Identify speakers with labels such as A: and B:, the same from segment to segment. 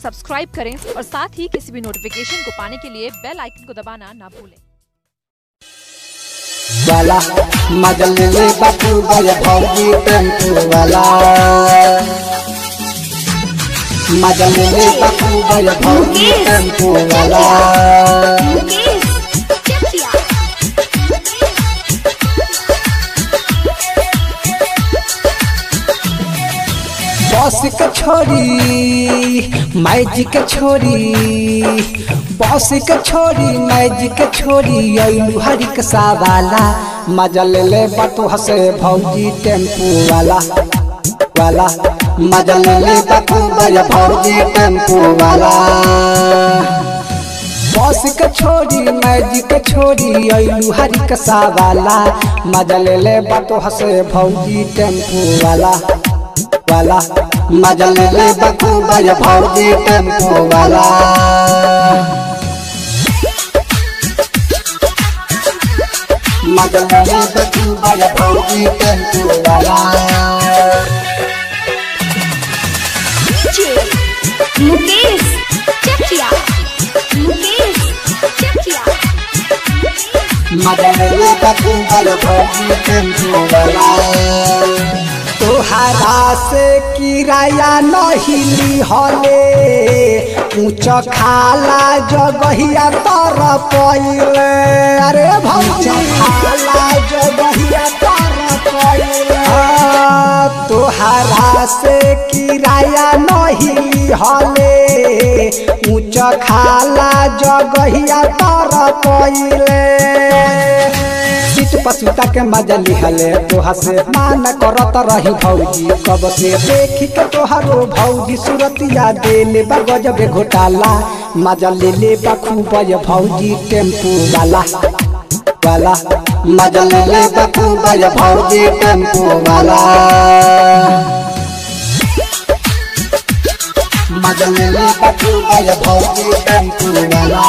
A: subscribe करें और साथ ही किसी भी नोटिफिकेशन को पाने के लिए बेल आइकन को दबाना ना भूलें
B: वाला मजल ले बापू गए भौजी टेम्पू वाला मजल ले बापू गए भौजी टेम्पू वाला बस के छोरी मैजिक छोरी बस के छोरी मैजिक छोरी अइलू हरिक सावाला मजा ले ले बटू हसे भौजी टेम्पू वाला वाला मजा ले ले बटू बया भौजी टेम्पू वाला बस के छोरी मैजिक छोरी अइलू हरिक सावाला मजा ले ले बटू हसे भौजी टेम्पू वाला वाला मजा ले ले बकू बया भौजी टेम्पो वाला मजा ले ले बकू बया भौजी टेम्पो वाला
C: मुकेश चकिया मुकेश चकिया
B: मजा ले ले बकू बया भौजी टेम्पो वाला तोहरा से किराया नहिली हले ऊंच खाला जगहिया तर पहिले अरे भौजी खाला जगहिया तर पहिले तोहरा से किराया नहिली हले ऊंच खाला जगहिया तर पहिले सीट पसुता के मजा लिहले तोहा से मान करत रही भौजी कब से देखी के तोहारो भौजी सूरतिया देले बा गजबे घोटाला मजा ले ले बा खूब ये भौजी टेम्पू वाला वाला मजा ले ले बा खूब ये भौजी टेम्पू वाला मजा ले ले बा खूब ये भौजी टेम्पू वाला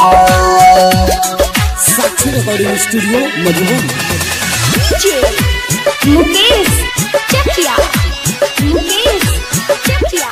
D: साक्षी रिकॉर्डिंग स्टूडियो मधुबन
C: मुकेश चकिया मुकेश चकिया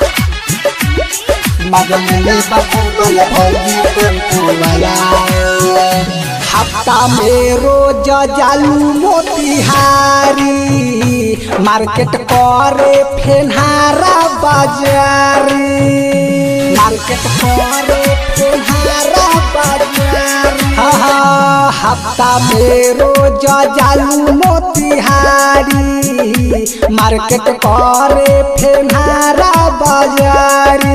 B: मगनले बकुल भौजी टेम्पू वाला हफ्ता में रोज जालू मोतिहारी मार्केट करे फेनहारा बाजारी मार्केट करे फेनहारा बाजारी हाँ हाँ हफ्ता में रोज जालू मोतिहारी मार्केट करे फेनहारा बाजारी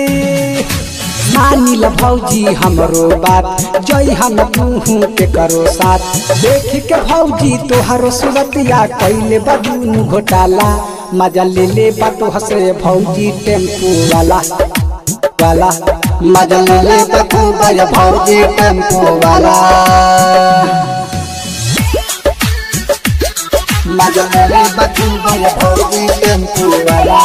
B: मानिल भौजी हमरो बात जय हम तूहू के करो साथ देख के भौजी तोहरो सूरतिया कैले बदून घोटाला मजा ले ले बातो हसे भौजी टेम्पू वाला वाला मजा ले ले बातो बया भौजी टेम्पू वाला मजा ले ले बातो बया भौजी टेम्पू वाला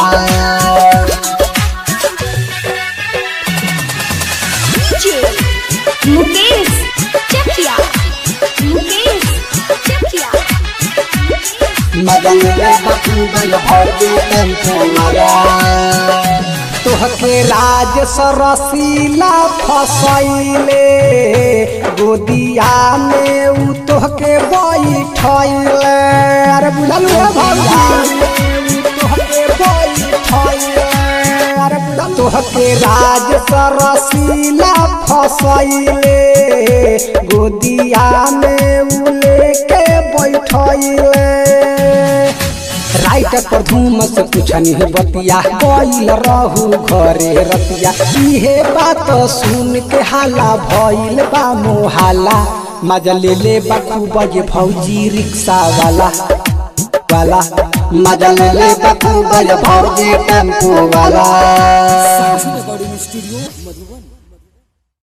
C: मुकेश चकिया मुकेश चकिया
B: मगन रे बकुबल भौजी टेम्पो मारा तोहके राज सरसीला फसैले गोदिया में उ तोहके बैठैले अरे बुझल रे भौजा तोहके बैठैले अरे बुझल तोहके राज सरसीला फसैले गोदिया में उ लेके बैठैले राइट पर धूम से पूछनी बतिया गईल रहू घरे रतिया इहे बात सुन के हाला भइल बा मोहाला मजा ले ले बाकू बजे भौजी रिक्शा वाला वाला मजा ले ले बाकू बजे भौजी टेम्पू वाला
D: साक्षी